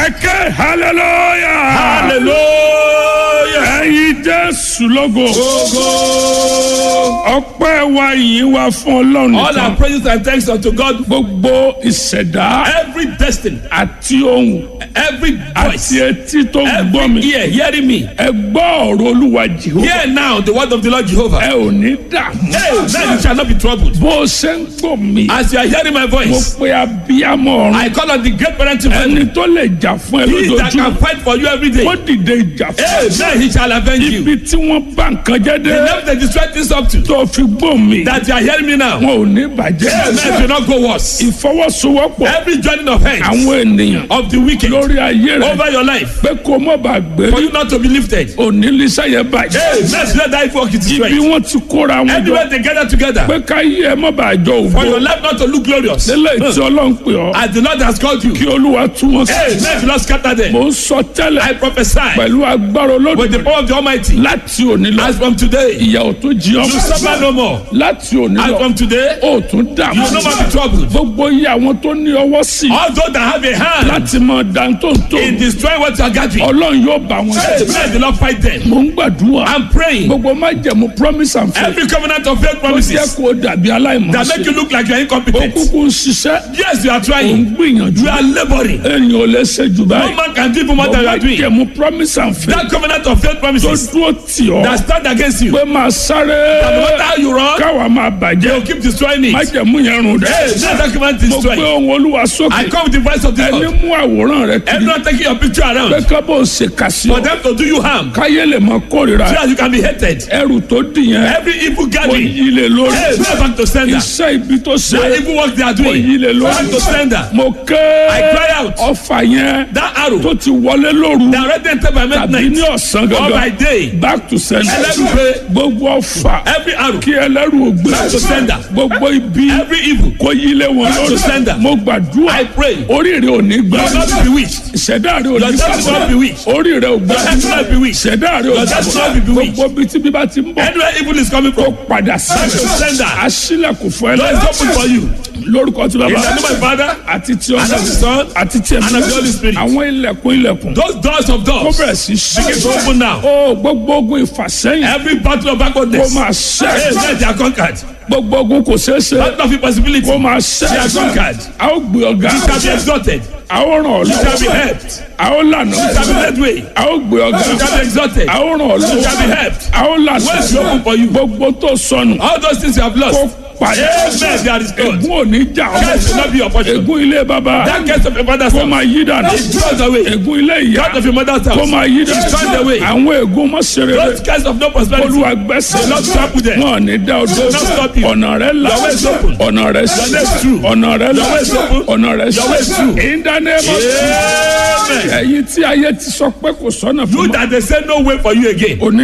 ẹ̀kẹ́ hallelujah. hallelujah. ẹ̀yin jésù lógo. Go. ọpẹ́ wa yìí wá fún ọlọ́run All our nìkan. praises and thanks unto God. gbogbo ìṣẹ̀dá Every destiny, àti ohun every àti voice, etí tó ń gbọ́ every mi. ear hearing me. ẹ gbọ́ ọ̀rọ̀ olúwa jehova. Hear now the word of the Lord Jehovah. ẹ ò ní dààmú. Hey, then you shall not be troubled. bó o ṣe ń gbọ́ mi. As you are hearing my mo voice, pe abiyamọ ọ̀run. I call on the great parent in heaven. ẹni tó lè jà fún ẹ He that can lójoojúmọ́. fight for you every day. ó dìde ìjà fún Hey, ẹ. then he shall avenge you. ibi tí wọ́n bá nǹkan jẹ́ The dé. level they destroy things up to. tó fi gbọ́ mi. That you are hearing me now. wọn ò ní Hey, bàjẹ́. man, do not go worse. ìfọwọ́sowọ́pọ̀ Every joining of hands àwọn ènìyàn of the wicked lórí ayé rẹ over your life pé kó mọ̀ bá gbé for you not to be lifted. onílísà yẹn Hey, bàjẹ́. let's let that work it ibi destroyed. wọ́n ti kóra wọn jọ Everywhere they gather together pé ká yí ẹ mọ̀ bá jọ for your ògbó. life not to look glorious. lélẹ̀ tí ọlọ́run pè ọ́ As the Lord has called you. kí olúwa tú wọn sí. Hey, let the Lord scatter them. mo ń sọ I tẹ́lẹ̀ prophesy pẹ̀lú agbára with the olódùmarè power of the Almighty. láti òní lọ As from today, ìyà ò tó jí you ọmọ suffer no more. láti òní As lọ from today, ó tún you dààmú will no more be troubled. gbogbo iye àwọn tó ní ọwọ́ sí All those that have a hand láti mọ dáńtóńtó in destroying what you are gathering, ọlọ́run yóò bá wọn hey, jẹ́ let the Lord fight them. mo ń gbàdúrà I'm praying. gbogbo má jẹ̀mú promise and faith Every covenant of faith ó jẹ́ promises kó dàbí that make aláìmọ̀ọ́sẹ̀ you look like you are ó incompetent. kúkú ń ṣiṣẹ́ Yes, you are ó ń trying. gbìyànjú You are laboring. èèyàn ò lè ṣe jù No báyìí man can give you more than you má are doing. jẹ̀mú promise and faith That covenant of faith tó promises dúró tì ọ́ that stand against you. pé máa sáré No matter how you run, káwa máa they bàjẹ́ will keep destroying má it. jẹ̀mú yẹn rùn Hey, dẹ́ let that covenant mo gbé destroy. ohun olúwa I sókè come with the voice of the ẹni Lord. mú àwòrán rẹ kiri Everyone taking your picture pé around kábọ̀ ṣe kà sí for ọ them to do you harm. káyé lè mọ kórìíra So that you can be hated. ẹrù tó dì yẹn Every evil kò gathering, yí lè lórí hey, go back to sender. iṣẹ́ ibi tó ṣe That evil work they are kò doing, yí lè go lórí back to sender. mo ké I cry out. ọfà yẹn That arrow tó ti wọlé lóru that already entered by tàbí ní midnight ọ̀sán or by gangan day. back to sender Ẹlẹ́rù pé gbogbo ọfà every arrow, kí ẹlẹ́rù ògbé Back to sender. gbogbo ibi every evil, kò yí lé wọn Back to lórí sender. mo gbàdúrà I pray. oríire ò ní gbà You will not be bewitched. ìṣẹ̀dá rẹ ò Your ní destiny will not be gbà weak. oríire ò gbà Your destiny will not be weak. ìṣẹ̀dá rẹ ò Your destiny will not be gbà bewitched. gbogbo bí tí bíbá ti ń bọ̀ Anywhere evil is coming kó from, padà sí back to sender. aṣílẹ̀kùn fún ẹ Lord is open for you. lórúkọ tí In bàbá the name of my Father, àti tí and of the Son, àti tí and of the Holy Spirit. àwọn ilẹ̀kùn ilẹ̀kùn those doors of kó doors bẹ̀rẹ̀ sí begin to ṣí open now. ó gbogbo ogun ìfàsẹ́yìn Every battle of kó backwardness, máa hey, ṣẹ́ let they are conquered. gbogbo ogun kò ṣeé ṣe Battle of impossibility, kó you máa They are ṣẹ́ conquered. a ó gbé ọ̀gá shall be exalted. a ó ràn ọ́ You shall be lọ́wọ́ helped. a ó lànà You shall be led way. a ó gbé ọ̀gá You shall be exalted. a ó ràn ọ́ You shall be lọ́wọ́ helped. a ó lànà Ways will open for you. gbogbo tó sọnù All those things you have kó lost, padà Amen. They are restored. ègún ò ní jà Curse will not be your ọ́ portion. ègún ilé bàbá That curse of your father's kó house, máa yí dànù it throws away. ègún ilé ìyá That of your mother's kó house, máa yí it dànù throws away. àwọn ègún mọ́sẹ̀rẹ̀ Those curse of no prosperity, olúwa gbẹ́sẹ̀ will not trample them. wọn ní dá ọdún not stop you. ọ̀nà rẹ̀ là Your way is open. ọ̀nà rẹ̀ sí Your way is true. ọ̀nà rẹ̀ là Your way is open. ọ̀nà rẹ̀ Your way is sí true. ìdánimọ̀ Amen. ẹ̀yin tí ayé ti sọ pé kò sọ́nà fún You mi that they say no way for you again. òní